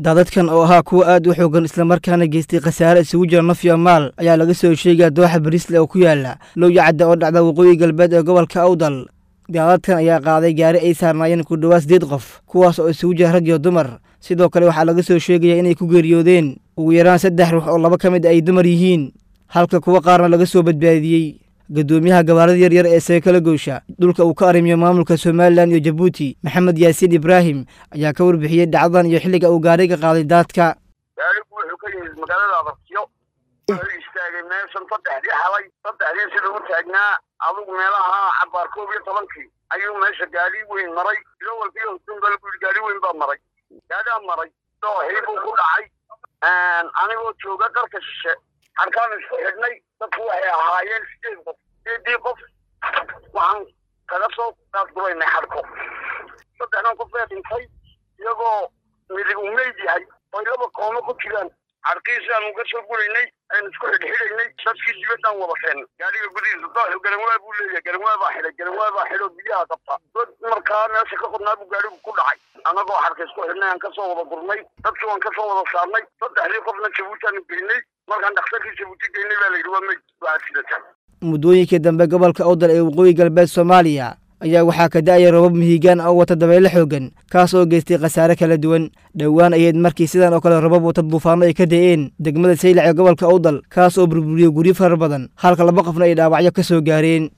daadadkan oo ahaa kuwa aad u xoogan islamarkaana geystay khasaare isugu jira naf iyo maal ayaa laga soo sheegaya dooxa bariisle oo ku yaala lowya cadda oo dhacda waqooyi galbeed ee gobolka awdal daadadkan ayaa qaaday gaari ay saarnaayeen ku dhowaad siddeed qof kuwaas oo isugu jira rag iyo dumar sidoo kale waxaa laga soo sheegaya inay ku geeriyoodeen ugu yaraan saddex ruux oo laba ka mid ay dumar yihiin halka kuwa qaarna laga soo badbaadiyey guddoomiyaha gabaarada yaryar ee seekala goysha dhulka uu ka arrimiyo maamulka somalilan iyo jabuuti maxamed yaasiin ibraahim ayaa ka warbixiyey dhacdadan iyo xilliga uu gaariga qaaday daadka gaarigu wuxuu ka yimid magaalada abartiyo wuxuu istaagay meeshan saddexdii xalay saddexdii sida u taagnaa adugu meelaha cabaar koob iyo tobankii ayuu meesha gaari weyn maray ilo walbiyo hudunba lagu yidhi gaari weyn baa maray gaarigaa maray dooxii buu ku dhacay anigoo jooga qarka shishe harkaan isku xidhnay dadku waxay ahaayeen sideed qof sideedii qof waxaan kaga soo daadguraynay xadhko saddexdan qof ee dhintay iyagoo midig uu meyd yahay oy laba koomo ku jiraan xadhkiisaan uga soo guraynay aynu isku xidhxidhaynay dadkii dibaddaan wada keennay gaariga gudihiisa dooxu garanwaa buu leeyahay garanwaa baa xidhay garanwaa baa xidho biyaha qabta dad markaa meesha ka qodnaa buu gaarigu ku dhacay annagoo xadhka isku xidhnay aan kasoo wada gurnay dadkii waan kasoo wada saarnay saddexdii qofna jabuutaanu geynay markaan dhakhtarkii jabuuti geynay baa la yidhi waa meyd waxaad sidataan muddooyinkii dambe gobolka awdal ee waqooyi galbeed soomaaliya ayaa waxaa ka da'aya robab mihigaan oo wata dabaylo xoogan kaas oo geystay khasaare kala duwan dhowaan ayayd markii sidan oo kale robab wata duufaano ay ka da'een degmada saylac ee gobolka awdal kaas oo burburiyey guryo fara badan halka laba qofna ay dhaawacyo ka soo gaareen